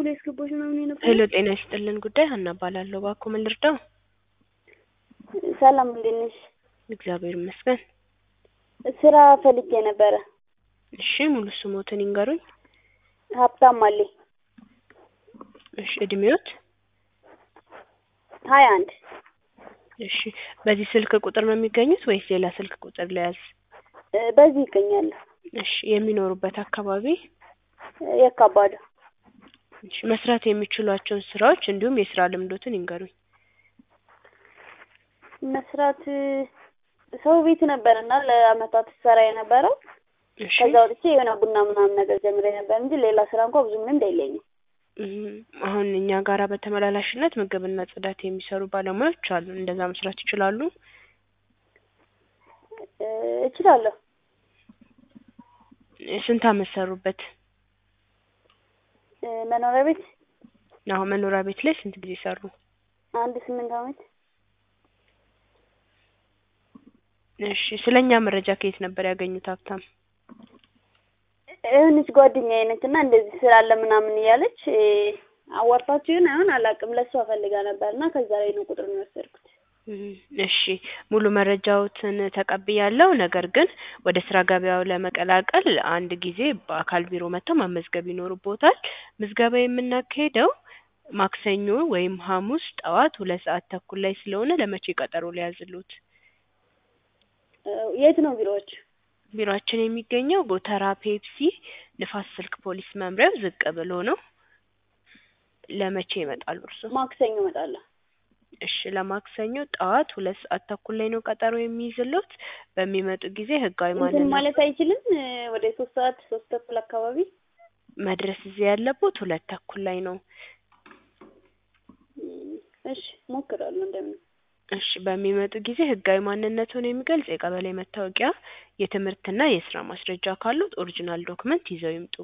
ሙሉ ያስገባሽ ምናምን የነበረ ሄሎ ጤና ይስጥልን ጉዳይ ሀና እባላለሁ። እባክዎ ምን ልርዳው? ሰላም እንዴት ነሽ? እግዚአብሔር ይመስገን። ስራ ፈልጌ ነበረ። እሺ ሙሉ ስሞትን ይንገሩኝ። ሀብታም አለኝ እሺ እድሜዎት? ሀያ አንድ እሺ በዚህ ስልክ ቁጥር ነው የሚገኙት ወይስ ሌላ ስልክ ቁጥር ለያዝ? እ በዚህ ይገኛለሁ። እሺ የሚኖሩበት አካባቢ? የካባዱ እሺ መስራት የሚችሏቸውን ስራዎች እንዲሁም የስራ ልምዶትን ይንገሩኝ። መስራት ሰው ቤት ነበር እና ለአመታት ስሰራ የነበረው እሺ ከዛ ወጥቼ የሆነ ቡና ምናምን ነገር ጀምሬ ነበር እንጂ ሌላ ስራ እንኳ ብዙም ልምድ የለኝም። እም፣ አሁን እኛ ጋራ በተመላላሽነት ምግብና ጽዳት የሚሰሩ ባለሙያዎች አሉ። እንደዛ መስራት ይችላሉ? እ እችላለሁ። ስንት አመት ሰሩበት? እ መኖሪያ ቤት አሁን መኖሪያ ቤት ላይ ስንት ጊዜ ሰሩ? አንድ ስምንት አመት እሺ ስለኛ መረጃ ከየት ነበር ያገኙት ሀብታም? የሆነች ጓደኛዬ ነች እና እንደዚህ ስራ አለ ምናምን እያለች እ አዋርታችሁ ይሆን አይሆን አላውቅም። ለእሷ ፈልጋ ነበር እና ከዛ ላይ ነው ቁጥሩን የወሰድኩት። እም፣ እሺ ሙሉ መረጃዎትን ተቀብያለሁ። ነገር ግን ወደ ስራ ገበያው ለመቀላቀል አንድ ጊዜ በአካል ቢሮ መጥተው መመዝገብ ይኖርቦታል። ምዝገባ የምናካሄደው ማክሰኞ ወይም ሐሙስ ጠዋት ሁለት ሰዓት ተኩል ላይ ስለሆነ ለመቼ ቀጠሮ ሊያዝልዎት? እ የት ነው ቢሮዎች? ቢሮአችን የሚገኘው ጎተራ ፔፕሲ ንፋስ ስልክ ፖሊስ መምሪያው ዝቅ ብሎ ነው። ለመቼ ይመጣሉ እርስዎ? ማክሰኞ እመጣለሁ። እሺ ለማክሰኞ ጠዋት ሁለት ሰዓት ተኩል ላይ ነው ቀጠሮ የሚይዝልዎት። በሚመጡ ጊዜ ህጋዊ እንትን ማንነት ማለት አይችልም እ ወደ ሶስት ሰዓት ሶስት ተኩል አካባቢ መድረስ እዚህ ያለቦት ሁለት ተኩል ላይ ነው። እም፣ እሺ እሞክራለሁ እንደምን እሺ በሚመጡ ጊዜ ህጋዊ ማንነትዎን የሚገልጽ የቀበሌ መታወቂያ፣ የትምህርትና የስራ ማስረጃ ካሉት ኦሪጂናል ዶክመንት ይዘው ይምጡ።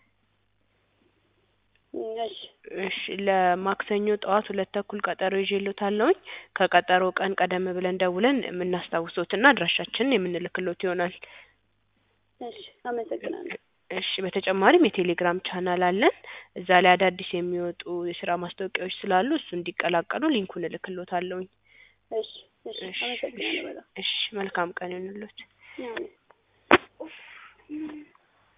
እም፣ እሺ እሺ ለማክሰኞ ጠዋት ሁለት ተኩል ቀጠሮ ይዤልዎታለሁኝ። ከቀጠሮ ቀን ቀደም ብለን ደውለን የምናስታውሶትና አድራሻችንን የምንልክልዎት ይሆናል። እሺ አመሰግናለሁ። እሺ በተጨማሪም የቴሌግራም ቻናል አለን። እዛ ላይ አዳዲስ የሚወጡ የስራ ማስታወቂያዎች ስላሉ እሱ እንዲቀላቀሉ ሊንኩን እልክልዎታለሁኝ። እሺ እሺ አመሰግናለሁ በጣም እሺ መልካም ቀን ይሁንልዎት። ያው